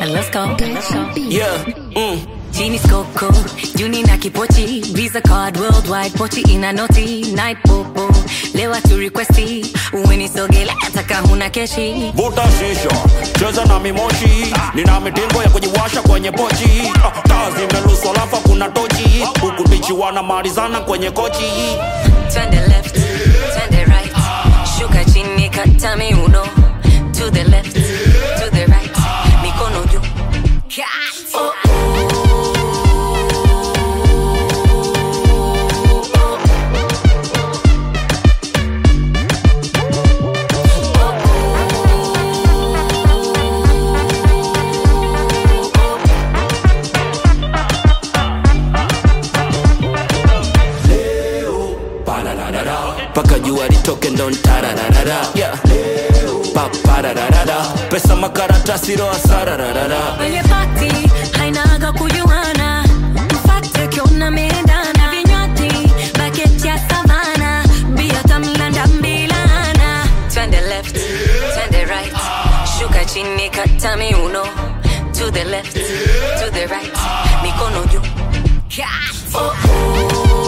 and let's go. Let's go. Yeah, mm. Genie Coco, Juni na kipochi, Visa card worldwide, pochi ina noti, night popo, lewa tu requesti, uwenisogele taka huna keshi. Vuta shisha, cheza na mimoshi, nina mitingo ya kujiwasha kwenye pochi. Ah, Taa zimeluswa alafu kuna tochi, huku bichi wanamalizana kwenye kochi. Twende left, twende right, shuka chini kata miuno, to the left, to the right, mikono juu. Oh, Paka jua litoke ndo ntarararara yeah. Paparararara pesa makaratasi roa sarararara Kwenye party hainaga kujuana, mfate ukiona meendana, vinywaji bucket ya savana, bia tamlanda mbilana. Twende left, twende right, shuka chini kata miuno, to the left, to the right, mikono juu. Oh,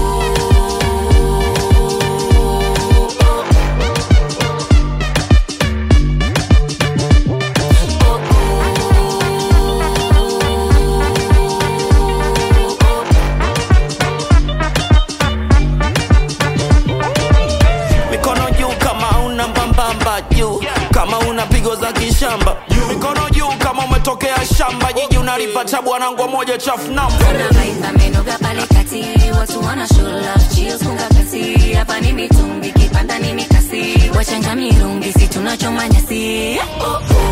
mikono juu kama una mbambamba juu kama una pigo za kishamba mikono juu kama umetokea shamba jiji unalipata bwanangwa moja chafu namba Kuna vibe amenoga pale kati, watu wana show love, chills funga pesi, hapa ni mitungi, kipanda ni mikasi, wachanga mirungi, si tunachoma nyasi. Oh, oh.